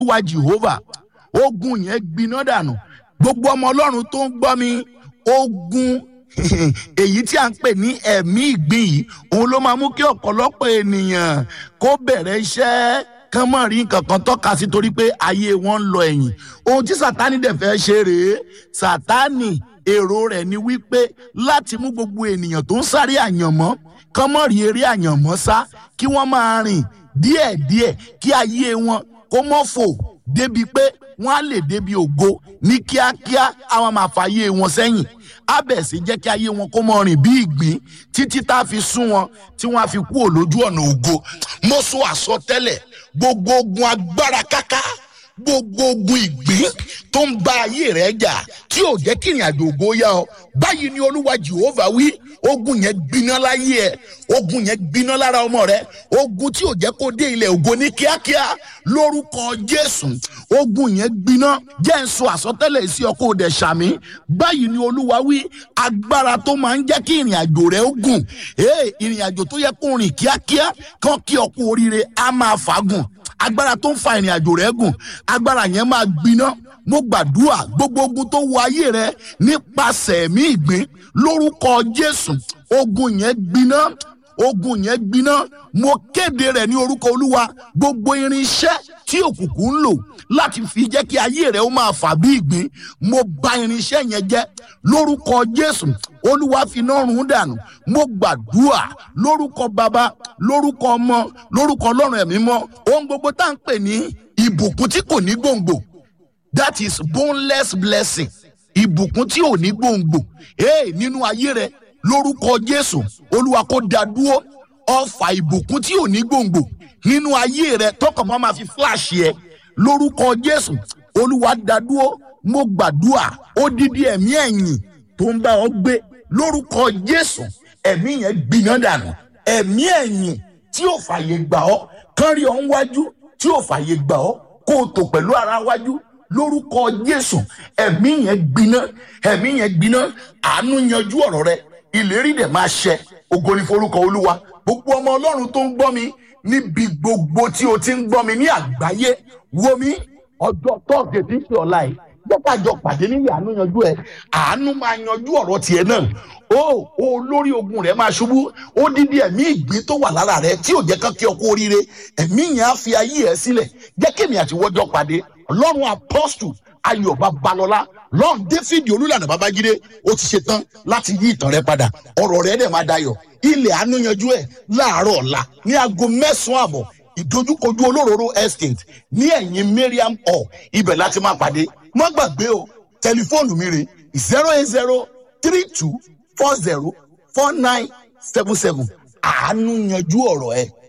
olúwa jehovah ogun yẹn gbiná dànù gbogbo ọmọ ọlọ́run tó ń gbọ́ mi ogun èyí tí a ń pè ní ẹ̀mí ìgbín yìí òun ló máa mú kí ọ̀pọ̀lọpọ̀ ènìyàn kó bẹ̀rẹ̀ iṣẹ́ kán mọ̀ rí nǹkan kan tọ́ka sí torí pé ayé wọn ń lọ ẹ̀yìn ohun tí sátani dẹ̀ fẹ́ ṣe rèé sátani èrò rẹ̀ ni wípé láti mú gbogbo ènìyàn tó ń sáré àyànmọ́ kán mọ̀ rí eré àyànmọ́ sá kí wọ́n máa rìn díẹ̀díẹ̀ kí ayé wọn kó mọ́ fò débi pé wọ́n á lè débi ògo ní kíákíá àwọn máa fàyè wọn sẹ́yìn abẹ̀ sí jẹ́ kí ayé wọn kó mọ rìn bí ìgbín títí tá a fi sún wọn tí wọ́n á fi kú òlójú ọ̀nà ògo mo sọ àsọtẹ́lẹ̀ gbogbo ogun agbára káká gbogbo ogun ìgbín tó ń ba ayé rẹ jà tí ò jẹ́ kí ìrìn àjò ògo yá ọ báyìí ni olúwa jehova wí ogun yẹn gbiná láyé ẹ ogun yẹn gbiná lára ọmọ rẹ ogun tí ò jẹ́ kó dé ilẹ̀ ògo ní kíákíá lórúkọ jésù ogun yẹn gbiná jẹ́ ń sọ àsọtẹ́lẹ̀ sí ọkọ̀ òdẹ sàmí báyìí ni olúwa wí agbára tó máa ń jẹ́ kí ìrìn àjò rẹ ó gùn ee ìrìn àjò tó yẹ kó rìn kíákíá kán kí ọkọ̀ oríire á máa fàágùn agbára tó ń fa ìrìn àjò rẹ gùn agbára yẹn máa gbiná mo gbàdúrà gbogbo ogun tó wọ ayé rẹ nípasẹ̀ ẹ̀mí ìgbín lórúkọ jésù ogun yẹn gbiná ogun yẹn gbiná mo kéde rẹ ní orúkọ olúwa gbogbo irinṣẹ́ tí òkùnkùn ń lò láti fi jẹ́ kí ayé rẹ ó máa fà bí ìgbín mo bà irinṣẹ́ yẹn jẹ́ lórúkọ jésù olúwa fi iná run dànù mo gbàdúrà lórúkọ bàbá lórúkọ ọmọ lórúkọ ọlọ́run ẹ̀mí mọ́ ohun gbogbo tá à ń pè ní ìbùkún tí kò ní gbòǹgbò that is boneless blessing ìbùkún tí ò ní gbòǹgbò ee nínú ayé rẹ lórúkọ jésù olúwa kó dá dúró ọfà ìbùkún tí ò ní gbòǹgbò nínú ayé rẹ tọkàn máa ma fi fíláàṣì ẹ lórúkọ jésù olúwa dá dúró mo gbàdúrà odidi ẹ̀mí ẹ̀yìn tó ń bá ọ gbé lórúkọ jésù ẹ̀mí yẹn gbiná dànù ẹ̀mí ẹ̀yìn tí ò fàyè gbà ọ́ kán rí ọ ń wájú tí ò fàyè gbà ọ́ kó o tò pẹ̀lú ara wájú lórúkọ jésù ẹ̀mí yẹn gbiná ẹ̀mí yẹn gbiná àánú yanjú ọ̀rọ̀ rẹ ìlérí dẹ̀ máa ṣẹ ògo ni forúkọ olúwa gbogbo ọmọ ọlọ́run tó ń gbọ́ mi níbi gbogbo tí o ti ń gbọ́ mi ní àgbáyé wo mi ọjọ́ tọ́ọ̀dẹ̀ tí ń ṣe ọ̀la yìí jọ́kájọ pàdé nílé àánú yanjú ẹ̀ àánú máa yanjú ọ̀rọ̀ tiẹ̀ náà ó olórí ogun rẹ̀ máa ṣubú ó dídí ẹ̀mí ìgbín tó wà lára rẹ̀ tí ò jẹ́ kán kí ọkọ oríire ẹ̀mí yẹn á fi ayé ẹ̀ sílẹ̀ jẹ́ kémi àti wọ́jọ́ pàdé ọlọ́run apọ́stù ayọ̀ babalọ́lá lọ́n david olúlànà babájídé ó ti ṣe tán láti yí ìtàn rẹ padà ọ̀rọ̀ rẹ dẹ̀ máa dayọ̀ ilẹ̀ àánú yanjú ẹ̀ láàárọ̀ ọ̀la ní aago mẹ́sàn-án àbọ̀ ìdojúkojú olóróró estate ní ẹ̀yìn mariam hall ibẹ̀ láti máa pàdé má gbàgbé o tẹlifóònù mi rè zero eight zero three two four zero four nine seven seven àánú yanjú ọ̀rọ̀ ẹ̀